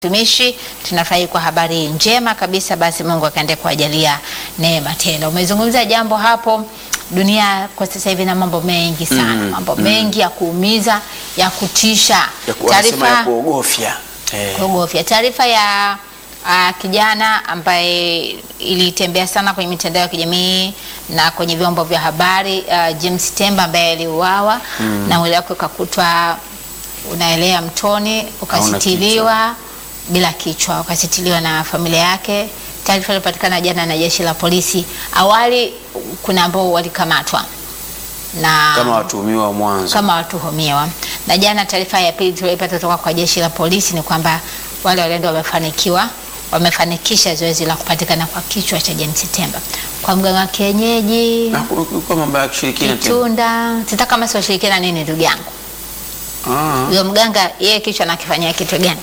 tumishi tunafurahi kwa habari njema kabisa. Basi Mungu akaende kuwajalia neema tele. Umezungumza jambo hapo, dunia kwa sasa hivi na mambo mengi sana Mm, mambo mengi ya kuumiza, ya kutisha, ya ku- wanasema ya kuogofya eh. kuogofya. Taarifa ya uh, kijana ambaye ilitembea sana kwenye mitandao ya kijamii na kwenye vyombo vya habari uh, James Temba ambaye aliuawa na mwili wake ukakutwa unaelea mtoni ukasitiliwa bila kichwa, ukasitiliwa na familia yake. Taarifa ilipatikana jana na jeshi la polisi. Awali kuna ambao walikamatwa na kama watuhumiwa wa mwanzo kama watuhumiwa. Na jana taarifa ya pili tuliyopata kutoka kwa jeshi la polisi ni kwamba wale walendo wamefanikiwa wamefanikisha zoezi la kupatikana kwa kichwa cha James Temba kwa mganga wa kienyeji Na ku- ku- kwa mambo ya kishirikina tena. Kitunda. Sita kama si washirikina nini, ndugu yangu? Ah, Huyo mganga yeye kichwa nakifanyia kitu gani?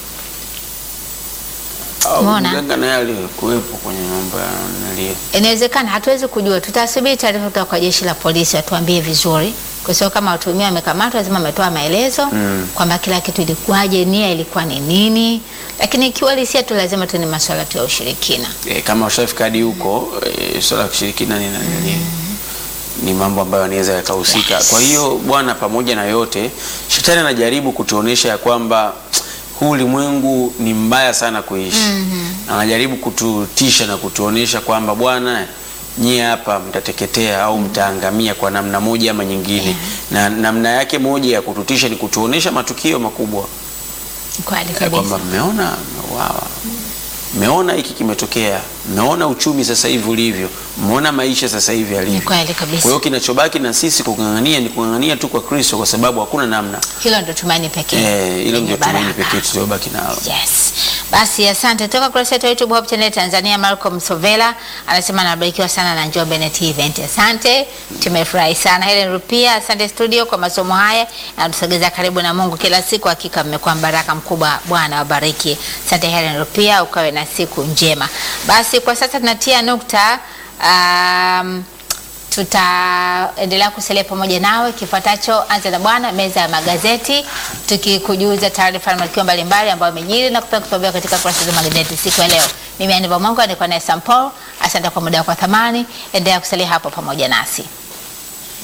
au Umeona? mganga naye alikuwepo kwenye mambo ya nalia Inawezekana, hatuwezi kujua. Tutasubiri taarifa kutoka kwa jeshi la polisi watuambie vizuri, kwa sababu kama watuhumiwa wamekamatwa, lazima wametoa maelezo Mm. kwamba kila kitu ilikuwaje, nia ilikuwa ni nini. Lakini ikiwa lisia tu, lazima tu ni masuala tu ya ushirikina. e, kama ushafika hadi huko e, swala la kishirikina ni, ni, ni mambo ambayo yanaweza yakahusika. Yes. Kwa hiyo Bwana, pamoja na yote, shetani anajaribu kutuonesha ya kwamba huu ulimwengu ni mbaya sana kuishi. Anajaribu kututisha na kutuonesha kwamba Bwana, nyie hapa mtateketea au mtaangamia kwa namna moja ama nyingine. Na namna yake moja ya kututisha ni kutuonesha matukio makubwa Kweli ya kabisa. kwamba mmeona mmeuawa, mmeona hiki kimetokea, mmeona uchumi sasa hivi ulivyo, mmeona maisha sasa hivi Ni yalivyo. kweli Kwa kabisa. hiyo kinachobaki na sisi kung'ang'ania ni kung'ang'ania tu kwa Kristo, kwa sababu hakuna namna. Hilo ndo tumaini pekee. Eh, hilo lenye ndio tumaini baraka. pekee tuliobaki nalo. Yes. Basi asante. Toka kurasa yetu ya YouTube Hope Channel Tanzania, Malcolm Sovela anasema anabarikiwa sana na Njombe Net Event. Asante. Tumefurahi sana. Helen Rupia, asante studio kwa masomo haya natusogeza karibu na Mungu kila siku. Hakika mmekuwa baraka mkubwa. Bwana wabariki. Asante Helen Rupia, ukawe na siku njema. Basi kwa sasa tunatia nukta um, tutaendelea kusalia pamoja nawe. Kifuatacho anza na Bwana, meza ya magazeti, tukikujuza taarifa na matukio mbalimbali ambayo yamejiri na kupea kupambea katika kurasa za magazeti siku ya leo. Mimi Aniva Mungu nilikuwa naye Sam Paul. Asante kwa muda wako wa thamani, endelea kusalia hapo pamoja nasi.